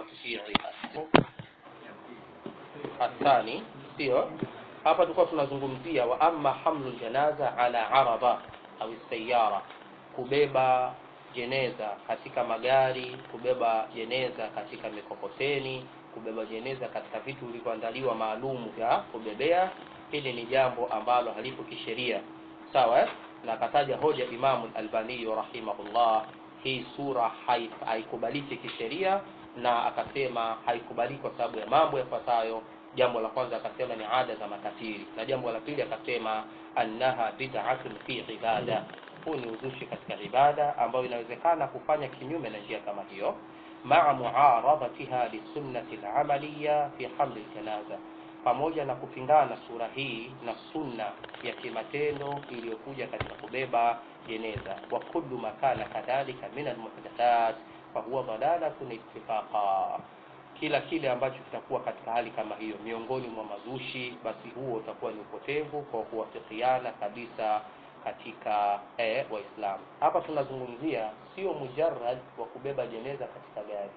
وتشييعها الثاني sio hapa tulikuwa tunazungumzia wa amma hamlu janaza ala araba au sayara kubeba jeneza katika magari kubeba jeneza katika mikokoteni kubeba jeneza katika vitu vilivyoandaliwa maalum vya kubebea hili ni jambo ambalo halipo kisheria sawa eh? na akataja hoja imamu albani rahimahullah hii sura haikubaliki kisheria na akasema haikubaliki kwa sababu ya mambo yafuatayo jambo la kwanza akasema ni ada za makafiri na jambo la pili akasema annaha bid'atun fi ibada huu ni uzushi katika ibada ambayo inawezekana kufanya kinyume na njia kama hiyo maa muaradatiha lisunnati lamaliya fi hamli ljanaza pamoja na kupingana sura hii na sunna ya kimatendo iliyokuja katika kubeba jeneza wa kullu ma kana kadhalika min almuhdathat fahuwa dalalatun ittifaqa kila kile ambacho kitakuwa katika hali kama hiyo miongoni mwa mazushi basi huo utakuwa ni upotevu kwa kuwafikiana kabisa katika eh, waislamu hapa tunazungumzia sio mujarrad wa kubeba jeneza katika gari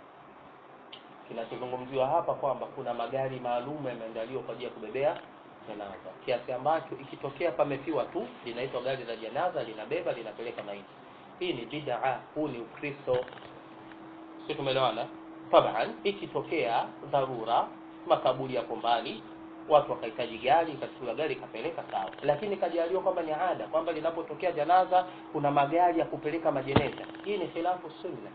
kinachozungumziwa hapa kwamba kuna magari maalum yameandaliwa kwa ajili ya kubebea janaza kiasi ambacho ikitokea pamefiwa tu linaitwa gari la janaza linabeba linapeleka maiti hii ni bid'a huu ni ukristo sio tumeelewana taban ikitokea dharura makaburi yako mbali watu wakahitaji gari ikachukua gari ikapeleka sawa lakini ikajaliwa kwamba ni ada kwamba linapotokea janaza kuna magari ya kupeleka majeneza hii ni khilafu sunna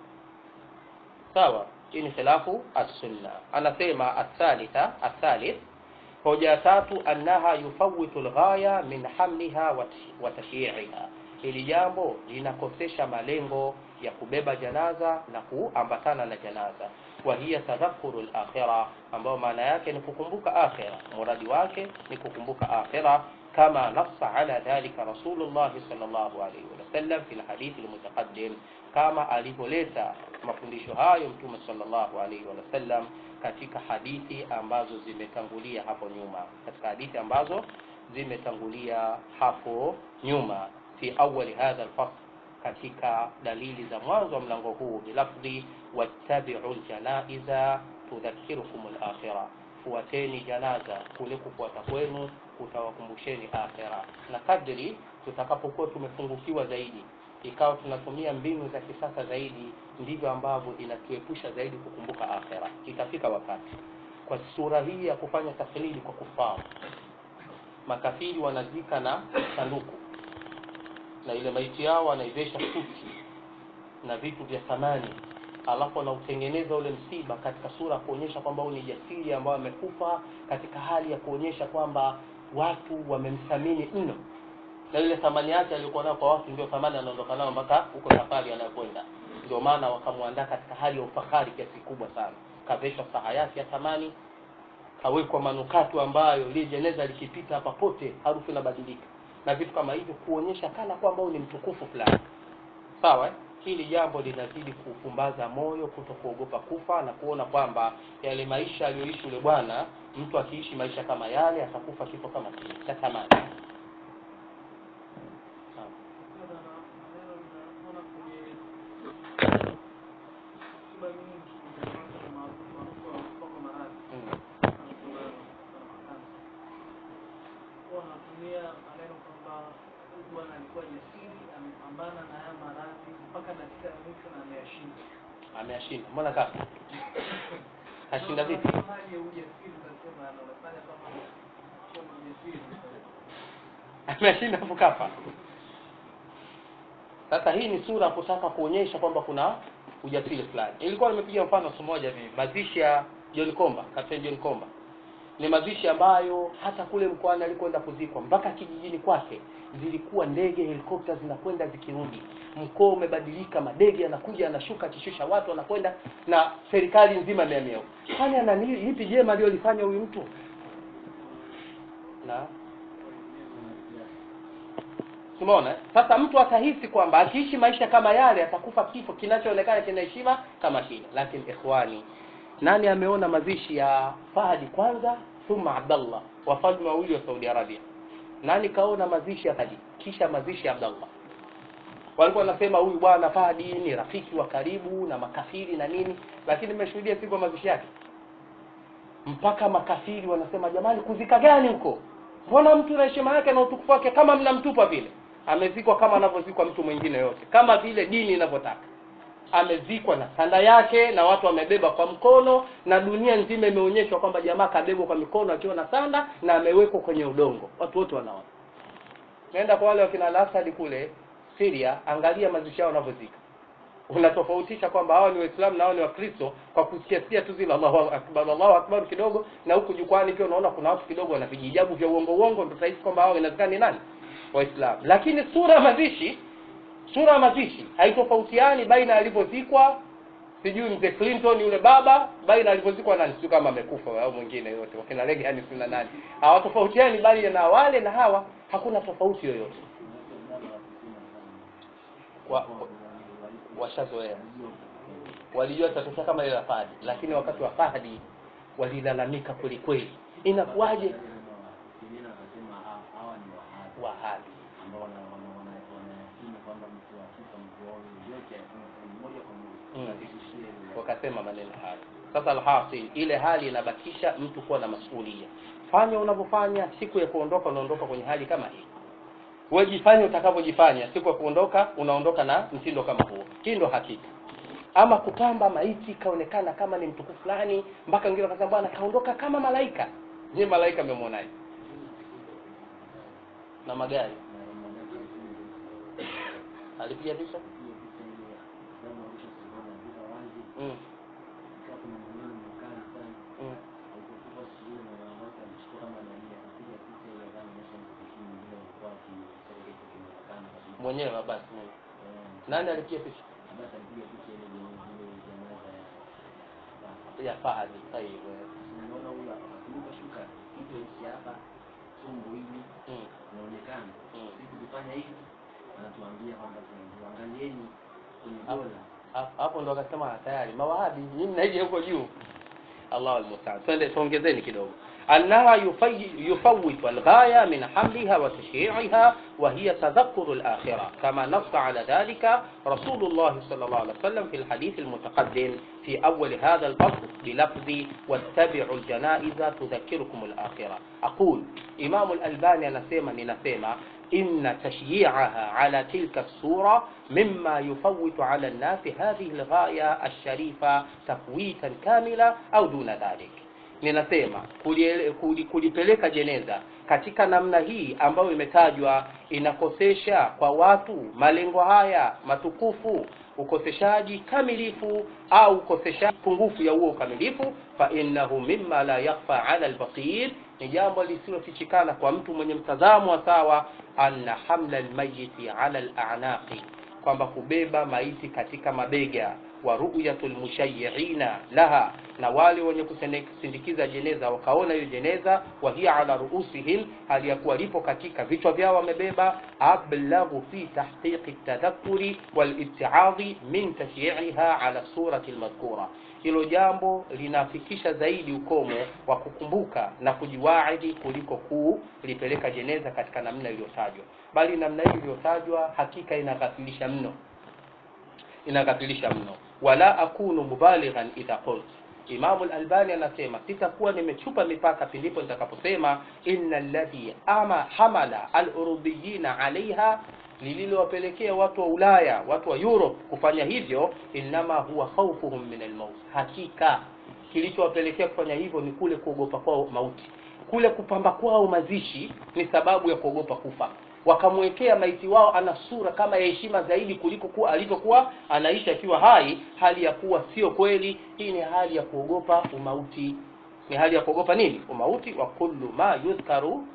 sawa hii ni khilafu as-sunna anasema athalitha athalith hoja ya tatu annaha yufawitu lghaya min hamliha wa tashyi'iha hili jambo linakosesha malengo ya kubeba janaza na kuambatana na janaza wa hiya tadhakuru al-akhirah ambayo maana yake ni kukumbuka akhira muradi wake ni kukumbuka akhira kama nassa ala dhalika rasulullah sallallahu alayhi wasallam fi alhadith almutaqaddim kama alivyoleta mafundisho hayo mtume sallallahu alayhi wasallam katika hadithi ambazo zimetangulia hapo nyuma katika hadithi ambazo zimetangulia hapo nyuma fi awali hadha alfasl katika dalili za mwanzo wa mlango huu bilafdhi wattabi'u aljanaiza tudhakirukum alakhirah fuateni janaza kule kufuata kwenu kutawakumbusheni akhira na kadri tutakapokuwa tumefungukiwa zaidi ikawa tunatumia mbinu za kisasa zaidi ndivyo ambavyo inatuepusha zaidi kukumbuka akhira itafika wakati kwa sura hii ya kufanya taklidi kwa kufaru makafiri wanazika na sanduku na ile maiti yao wanaivesha suti na vitu vya thamani alafu anautengeneza ule msiba katika sura kuonyesha kwamba huyu ni jasiri ambayo amekufa katika hali ya kuonyesha kwamba watu wamemthamini mno na ile thamani yake aliyokuwa nayo kwa watu ndio thamani anaondoka nayo mpaka huko safari anayokwenda ndio maana wakamwandaa katika hali ya ufahari kiasi kikubwa sana kaveshwa saha yake ya thamani kawekwa manukato ambayo ile jeneza likipita hapa pote harufu inabadilika na vitu kama hivyo kuonyesha kana kwamba huyu ni mtukufu fulani sawa eh? hili jambo linazidi kupumbaza moyo kuto kuogopa kufa na kuona kwamba yale maisha aliyoishi yule bwana mtu akiishi maisha kama yale atakufa kifo kama kile cha thamani wanatumia maneno kwamba bwana alikuwa jasiri amepambana na haya maradhi mpaka dakika ya mwisho na ameyashinda ameyashinda mbona kafa ashinda vipi hali ya ujasiri utasema anaonekana kama sio mjasiri ameshinda hapo kafa sasa hii ni sura kutaka kuonyesha kwamba kuna ujasiri fulani ilikuwa nimepiga mfano siku moja hivi mazishi ya John Komba Captain John Komba ni mazishi ambayo hata kule mkoani alikwenda kuzikwa mpaka kijijini kwake zilikuwa ndege helikopta zinakwenda zikirudi mkoa umebadilika madege yanakuja yanashuka akishusha watu wanakwenda na serikali nzima imeamia kwani ana ni- lipi jema aliyolifanya huyu mtu na Umeona? eh? Sasa mtu atahisi kwamba akiishi maisha kama yale atakufa kifo kinachoonekana kina heshima kama kile. Lakini ikhwani, nani ameona mazishi ya Fahdi kwanza thumma Abdallah, wafalme wawili wa Saudi Arabia? Nani kaona mazishi ya Fahdi kisha mazishi ya Abdallah? walikuwa wanasema huyu bwana Fahdi ni rafiki wa karibu na makafiri na nini lakini nimeshuhudia siku ya mazishi yake mpaka makafiri wanasema jamani kuzika gani huko mbona mtu na heshima yake na utukufu wake kama mnamtupa vile amezikwa kama anavyozikwa mtu mwingine yote kama vile dini inavyotaka amezikwa na sanda yake na watu wamebeba kwa mkono na dunia nzima imeonyeshwa kwamba jamaa kabebwa kwa mikono akiwa na sanda na amewekwa kwenye udongo watu wote wanaona naenda kwa wale wakina Al-Asad kule Syria angalia mazishi yao wanavyozika unatofautisha kwamba hawa ni waislamu na hawa ni wakristo kwa kusikia tu zile Allahu akbar Allahu akbar kidogo na huku jukwani pia unaona kuna watu kidogo wana vijijabu vya uongo uongo ndio utahisi kwamba hao inawezekana ni nani waislamu lakini sura ya mazishi sura ya mazishi haitofautiani baina alivyozikwa sijui mzee Clinton yule baba baina alivyozikwa nani sio kama amekufa au mwingine yote wakina Reagan sina nani hawatofautiani bali na wale na hawa hakuna tofauti yoyote wa, washazoea walijua tatokea kama ile la Fahdi lakini wakati wa Fahdi walilalamika kweli kweli inakuwaje wahabi wakasema maneno hayo sasa alhasil ile hali inabakisha mtu kuwa na masuhulia fanya unavyofanya siku ya kuondoka unaondoka kwenye hali kama hii wewe jifanye utakavyojifanya siku ya kuondoka unaondoka na mtindo kama huo hii ndo hakika ama kupamba maiti kaonekana kama ni mtukufu fulani mpaka wengine wakasema bwana kaondoka kama malaika je malaika amemwonaje na magari alipiga picha mm. Mm. mwenyewe basi nani alipiga picha ya Fahdi tayib mm. inaonekana Mm. sisi kufanya hivi anatuambia kwamba tuangalieni kwenye Hapo- dola hapo- hapo ndo akasema tayari mawahabi nyinyi mnaija huko juu Allahu almustaan twende tuongezeni kidogo أنها يفي- يفوت الغاية من حملها وتشييعها وهي تذكر الآخرة كما نص على ذلك رسول الله صلى الله عليه وسلم في الحديث المتقدم في أول هذا الفصل بلفظ واتبعوا الجنائز تذكركم الآخرة أقول إمام الألباني نسيما نسيما إن تشييعها على تلك الصورة مما يفوت على الناس هذه الغاية الشريفة تفويتا كاملا أو دون ذلك ninasema kuliele- kuli- kulipeleka jeneza katika namna hii ambayo imetajwa inakosesha kwa watu malengo haya matukufu ukoseshaji kamilifu au ukoseshaji pungufu ya huo ukamilifu fa innahu mimma la yakhfa ala albasir ni jambo lisilofichikana kwa mtu mwenye mtazamo wa sawa anna hamla almayiti ala alanaqi kwamba kubeba maiti katika mabega wa ru'yatul mushayyi'ina laha na wale wenye kusindikiza jeneza wakaona hiyo jeneza wa hiya ala ruusihim hali ya kuwa lipo katika vichwa vyao wamebeba ablaghu fi tahqiqi tadhakkuri wal ibtiadhi min tashyi'iha ala surati almadhkura hilo jambo linafikisha zaidi ukomo wa kukumbuka na kujiwaidi kuliko kulipeleka jeneza katika namna iliyotajwa bali namna hii iliyotajwa hakika inaghafilisha mno inaghafilisha mno wala akunu mubalighan idha qult Imamu al-Albani anasema sitakuwa nimechupa mipaka pindipo nitakaposema inna alladhi ama hamala al-urubiyina alaiha lililowapelekea watu wa Ulaya watu wa Europe kufanya hivyo innama huwa khawfuhum min al-maut hakika kilichowapelekea kufanya hivyo ni kule kuogopa kwao mauti kule kupamba kwao mazishi ni sababu ya kuogopa kufa wakamwekea maiti wao ana sura kama ya heshima zaidi kuliko kuwa alivyokuwa anaishi akiwa hai hali ya kuwa sio kweli hii ni hali ya kuogopa umauti ni hali ya kuogopa nini umauti wa kullu ma yudhkaru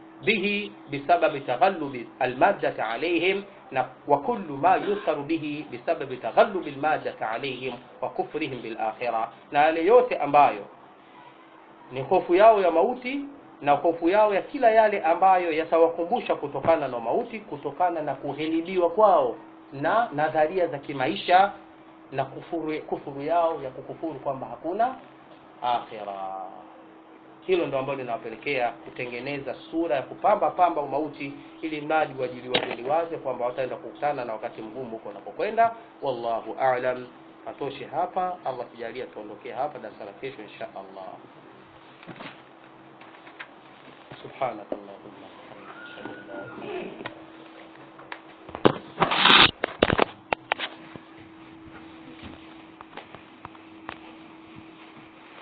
bihi bisababi taghallubi almaddati alaihim na wa kullu ma yudhkaru bihi bisababi taghallubi almaddati alaihim wa kufrihim bil akhirah na yale yote ambayo ni hofu yao ya mauti na hofu yao ya kila yale ambayo yatawakumbusha kutokana na mauti kutokana na kuhilibiwa kwao na nadharia za kimaisha na kufuru, kufuru yao ya kukufuru kwamba hakuna akhira hilo ndo ambalo linawapelekea kutengeneza sura ya kupamba pamba umauti ili mradi wajiliwa liwaze kwamba wataenda kukutana na wakati mgumu huko wanapokwenda wallahu a'lam atoshe hapa allah kijalia tuondokee hapa darasa la kesho insha allah subhanakallahumma wa bihamdika ashhadu an la ilaha